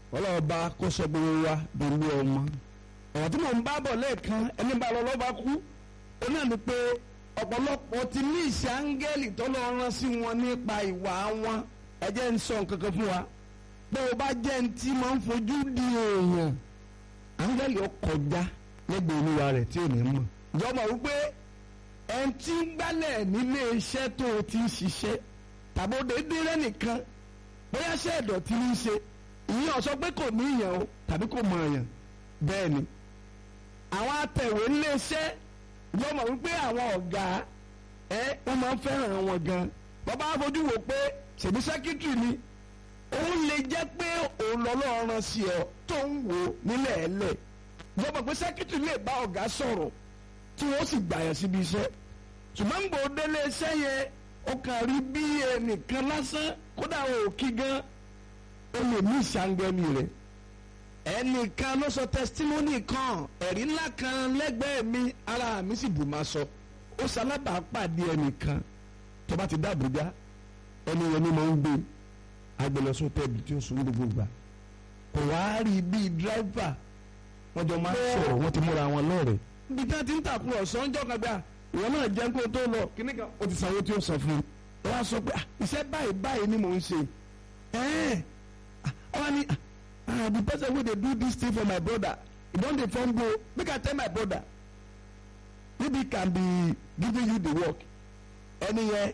ọlọ́ọ̀ba kó sọ gbogbo wa dòlú ọmọ ọ̀rọ̀ tí mò ń bá bọ̀ lẹ́ẹ̀kan ẹni bá lọ lọ́ba kú ó náà ni pé ọ̀pọ̀lọpọ̀ ti ní ìṣe áńgẹ́lì tó lọ rán sí wọn nípa ìwà wọn ẹ jẹ́ ń sọ nǹkan kan fún wa bó o bá jẹ́ ní tí máa ń fojú di èèyàn áńgẹ́lì ó kọjá lẹ́gbẹ̀ẹ́ olúwa rẹ̀ tí ò ní mọ̀ ìjọba wípé ẹni tí ń gbálẹ̀ nílé iṣẹ́ tó o ti ń ṣiṣẹ́ tàbí ó déédéé rẹ́ nìkan bóyá ṣe ìdọ̀tí ní í ṣe ìyẹn sọ pé kò ní ìyàn o tàbí kò mọ èèyàn bẹ́ẹ̀ ni àwọn atẹ̀wé nílé iṣẹ́ yóò mọ̀ wípé àwọn ọ̀gá ẹ wọ́n máa ń fẹ́ràn wọn gan bàbá fojú wò pé ṣèbí sẹ́kítírì ni òun lè jẹ́ pé òun lọ́lọ́run sí ọ tó ń wò nílẹ̀ ẹlẹ̀ yóò mọ̀ pé sẹ́kítírì lè bá ọ̀gá sọ̀rọ̀ tí wọ́n sì gbà yẹn síbi iṣẹ́ ṣùgbọ́n gbòó délé iṣẹ́ yẹn ó kàn rí bí ẹnìkan lásán kódà ò kí gan ó lè ní ìṣàǹgẹ́ni rẹ̀ ẹnìkan ló sọ tẹsítímọ́nì kan ẹ̀rí ńlá kan lẹ́gbẹ̀ẹ́ mi ara mi sì bù máa sọ ó ṣalábàápàdé ẹnìkan tó bá ti dá Àbújá ẹni yẹn ni mo ń gbé agbẹlẹsọ tẹbi tí ó sùn gbogbo gbà kò wá rí bíi dírẹ́fà wọ́n jọ máa ń sọ̀rọ̀ wọ́n ti múra wọn lọ́rẹ̀ẹ́ bí tí wọ́n ti ń tàkùrọ̀ sọ́njọ́ kan gbà ìwọ náà jẹ́ kó tó lọ kíní kan ó ti sanwó tí ó sọ fún un ó wá sọ pé iṣẹ́ báyìí báyìí ni mò ń ṣe ẹ̀ẹ́n ọba ni ah the person wey dey do this thing for my brother e don dey form go make i tell my brother maybe can be giving you the work ẹni yẹn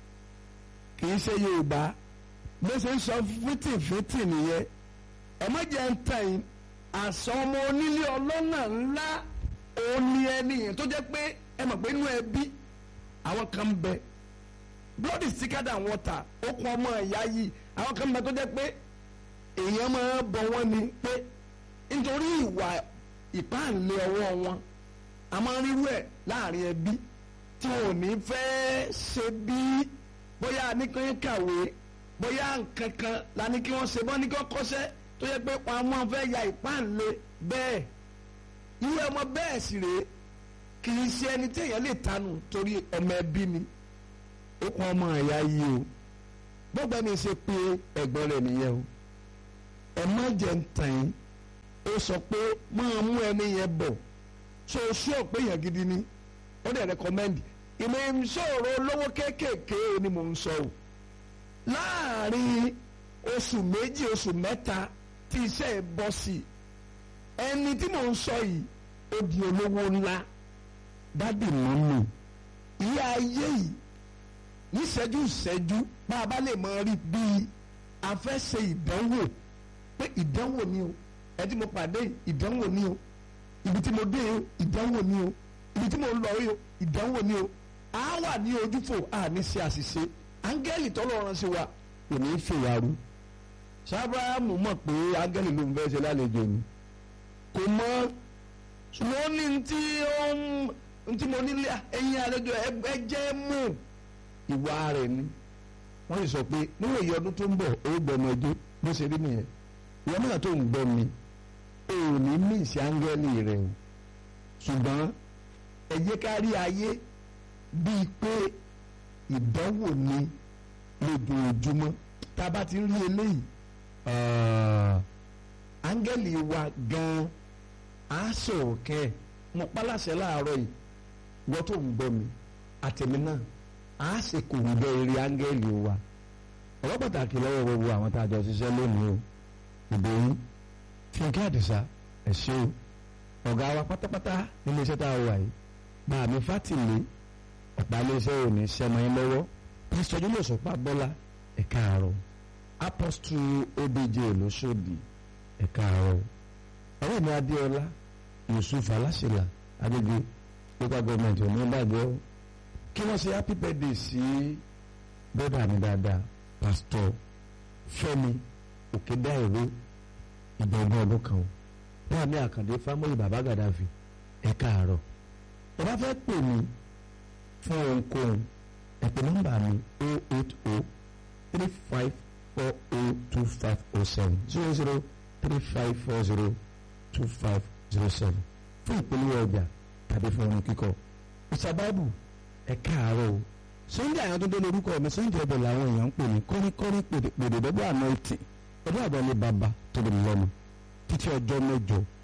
kì í ṣe yorùbá bó ṣe ń sọ fìtìfìtì nìyẹn ẹ má jẹ́ ń tàn yín àṣà ọmọ onílé ọlọ́nà ńlá òun ni ẹni yẹn tó jẹ́ pé ẹ mọ̀ pé inú ẹbí àwọn kan ń bẹ blood is thicker than water ó kún ọmọ ìyá yìí àwọn kan ń bẹ tó jẹ́ pé èèyàn máa bọ wọ́n ni pé nítorí ìwà ìpáǹlé ọwọ́ wọn a máa ń rírú ẹ̀ láàrin ẹbí tí wọn ò ní fẹ́ ṣe bí bóyá nìkan kàwé bóyá nǹkan kan la ní kí wọ́n ṣe bọ́ ní kí wọ́n kọ́ṣẹ́ tó yẹ pé wọn máa fẹ́ ya ìpáǹlé bẹ́ẹ̀ irú ọmọ bẹ́ẹ̀ sì rèé kì í ṣe ẹni tí èèyàn lè tanù torí ọmọ ẹbí ni ó kún ọmọ ẹ̀yà yìí o gbogbo ẹni ṣe pé ẹ̀gbọ́n rẹ̀ nìyẹn o ẹ má jẹ́ ń tàn yín ó sọ pé máa mú ẹni yẹn bọ̀ so oṣù ọ̀pẹ yẹn gidi ni ó dẹ̀ rẹ́kọ́mẹ́ndì ìmọ̀ ìṣòro olówó kéékèèké ni mò ń sọ o láàrin oṣù méjì oṣù mẹ́ta tí iṣẹ́ ẹ̀ bọ́ sí ẹni tí mò ń sọ yìí ó di olówó ńlá dádì mọ́mì ilé ayé yìí níṣẹ́jú ìṣẹ́jú bá a bá lè mọ rí bíi a fẹ́ ṣe ìdánwò pé ìdánwò ni o ẹ tí mo pàdé ìdánwò ni o ibi tí mo dé o ìdánwò ni o ibi tí mo lọ o ìdánwò ni o a wà ní ojúfò a ní ṣe àṣìṣe áńgẹ́lì tọ́lọ́run sí wa kò ní í fèwárú sábàámu mọ̀ pé áńgẹ́lì ló ń fẹ́ ṣe lálejò ni kò mọ̀ ṣùgbọ́n ó ní tí ó ń tí mo nílé ẹ̀yin àlejò ẹ jẹ́ mú ìwà rẹ̀ ni wọ́n sì sọ pé níwọ̀n èyí ọdún tó ń bọ̀ ó gbọ́ ọmọ ẹjọ́ bó ṣe rí nìyẹn ìwọ náà tó ń gbọ́ mi ò ní mí ìsì áńgẹ́lì rẹ̀ o ṣùgbọ́n ẹ jẹ́ ká rí ayé bíi pé ìdánwò ni lójoojúmọ́ tá a bá ti rí eléyìí áńgẹ́lì wa gan-an á sọ̀rọ̀ kẹ́ ẹ̀ mo pálásẹ̀ láàárọ̀ yìí wọ́n tó ń gbọ́ mi àtẹ̀mí náà á sì kò ń gbọ́ eré áńgẹ́lì wa ọ̀rọ̀ pàtàkì lọ́wọ́ gbogbo àwọn tá a jọ ṣiṣẹ́ lónìí o ìbòyín fúnkẹ́ àdìsá ẹ̀ ṣe o ọ̀gá wa pátápátá nílé iṣẹ́ tá a wà yìí bàmí fátìlé ọ̀pá iléeṣẹ́ ò ní sẹ́mọ́ lọ́wọ́ pásítọ̀ júlọ̀ sọ́pá bọ́lá ẹ̀ka àárọ̀ apọ́stù obj lọ́sọ̀dì ẹ̀ka àárọ̀ ọ̀rẹ́ mi adéọlá yusuf aláṣẹlá agbègbè local government ọ̀nà ìbàjẹ́ kí wọ́n ṣe happy birthday sí bọ́dà mi dáadáa pásítọ̀ fẹ́mi òkèdáìró ìdọ̀gbọ́n ọdún kan náà ní àkàndé fámọ́lì bàbá gàdáfì ẹ̀ka àárọ̀ ẹ bá fẹ́ pè mí fún ohunkóhun ẹ pè nọ́mbà mi o eight o three five four o two five o seven zero zero three five four zero two five zero seven fún ìpolówó ọjà tàbí fún ohun kíkọ ìsàbábù ẹ káàárọ̀ o sunday àwọn tó dé lórúkọ mi sunday ọbẹ̀ làwọn èèyàn ń pè ní kọ́ríkọ́rí pèdèdọ́gbọ̀ àná ìtì ọdún àbọ̀ ní bàbá tó lè mú lọ́mọ títí ọjọ́ mẹ́jọ